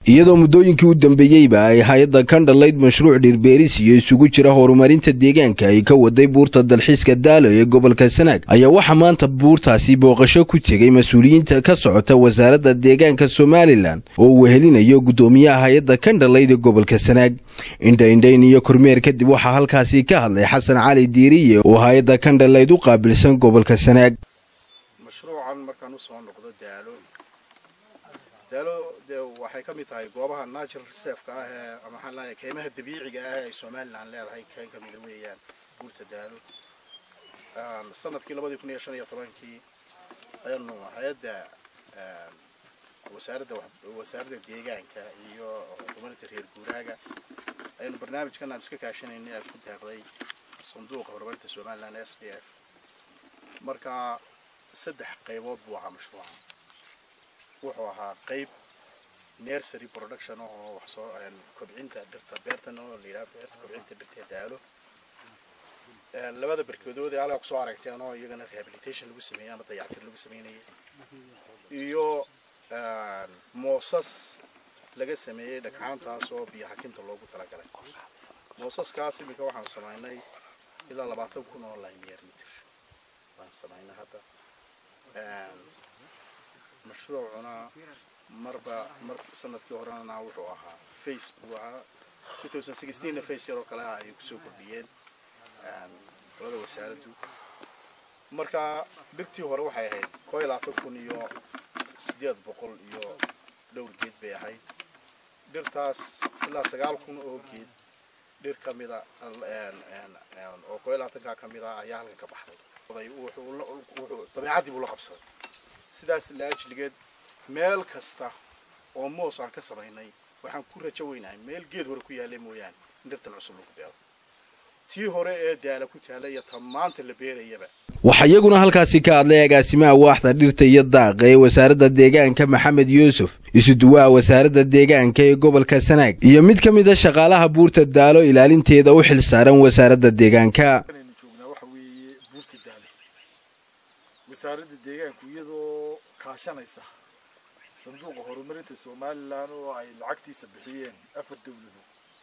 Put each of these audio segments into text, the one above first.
iyadoo muddooyinkii u dambeeyeyba ay hay-adda kandhalayd mashruuc dhirbeeris iyo isugu jira horumarinta deegaanka ay ka waday buurta dalxiiska daalo ee gobolka sanaag ayaa waxaa maanta buurtaasi booqasho ku tegay mas-uuliyiinta ka socota wasaaradda deegaanka somalilan oo uu wehelinayo guddoomiyaha hay-adda kandhalayd ee gobolka sanaag indhaindhayn iyo kormeer kadib waxaa halkaasi ka hadlay xasan cali diiriye oo hay-adda kandhalayd u qaabilsan gobolka sanaag mashruucan markaan usoo noqdo daalo daalo dee waxay ka mid tahay goobaha natural reserve-ka ah ee maxaan leeyahay keymaha dabiiciga ah ee ay somaliland leedahay keen ka mida weeyaan buurta daalo sanadkii labadii kun iyo shan iyo tobankii ayaanu hay-adda wasaaradda wasaaradda deegaanka iyo horumarinta reer guuraaga ayanu barnaamijkan aan iska kaashanaynay aad ku daaqday sanduuqa horumarinta somaliland s d f marka saddex qaybood buu ahaa mashruuca wuxuu ahaa qayb nursery production oo wax soo kobcinta dhirta beertan oo la yidhaha beerta kobcinta dhirta daalo labada barkeedood ee halkaa kusoo aragteen oo iyagana rehabilitation lagu sameeyey ama dayactir lagu sameynayay iyo moosas laga sameeyey dhagxaantaas oo biyo xakinta loogu talagalay moosaskaas iminka waxaanu samaynay ilaa labaatan kun oo linear meter waan samaynay hadda mashruucuna marba mar sanadkii horena wuxuu ahaa face buu ahaa two thousand sixteenna face yaroo kale ah ayay kusoo kordhiyeen qolada wasaaraddu marka dhirtii hore waxay ahayd koo iyo labaatan kun iyo siddeed boqol iyo dhowr geed bay ahayd dhirtaas ilaa sagaal kun oo geed dhir ka mida oo koo iyo labaatankaa ka mid ah ayaa halkan ka baxday wuxuu dabeecaddii buu la qabsaday sidaas la ajligeed meel kasta oo moos aan ka samaynay waxaan ku rajo weynahay meel geed hore ku yaallay mooyaane in dhirtan cusub lagu beero tii hore ee daala ku taalla iyo ta maanta la beerayaba waxaa iyaguna halkaasi ka hadlay agaasimaha waaxda dhirta iyo daaqa ee wasaaradda deegaanka maxamed yuusuf isuduwaha wasaaradda deegaanka ee gobolka sanaag iyo mid ka mid a shaqaalaha buurta daalo ilaalinteeda u xil saaran wasaaradda deegaanka wasaaradda deegaanku iyadoo kaashanaysa sanduuqa horumarinta somalilan oo ay lacagtiisa bixiyeen afar dawladood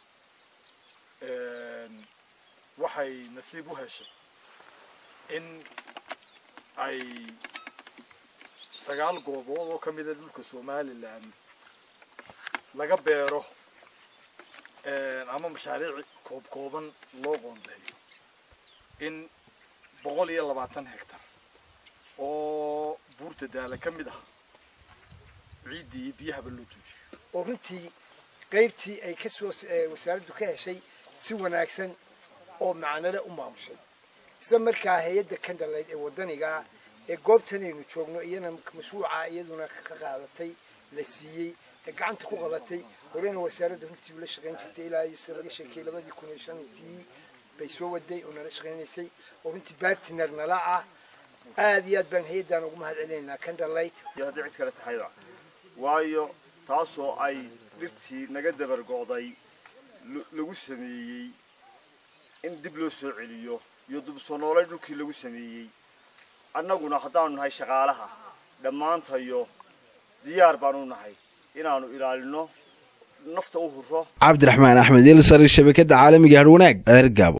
waxay nasiib u heshay in ay sagaal goobood oo ka mida dhulka somalilan laga beero ama mashaariic koob kooban loo qoondeeyo in boqol iyo labaatan hectar oo buurta daala ka mid ah ciiddii iyo biyahaba loo joojiyo oo runtii qaybtii ay kasoo wasaaraddu ka heshay si wanaagsan oo macnole u maamushay isla markaa hay-adda kandhalayd ee waddaniga ee goobtanaynu joogno iyana mashruuca iyaduna ka qaadatay la siiyey ee gacanta ku qabatay horena wasaaradda runtii ula shaqayn jirtay ilaa iyo laga sheekay labadii kun iyo shantii bay soo waday oo nala shaqaynaysay oo runtii bartiner nala ah aad iyo aad baan hay-addan ugu mahad celinaynaa candlelight iyo haddii cid kale tahayba waayo taasoo ay dhirtii naga dabar go'day lagu sameeyey in dib loo soo celiyo iyo dib soo noolay dhulkii lagu sameeyey annaguna haddaanu nahay shaqaalaha dhammaantayo diyaar baanu nahay inaanu ilaalino nafta u hurro cabdiraxmaan axmed ilsar shabakadda caalamiga harwanaag ceergaabo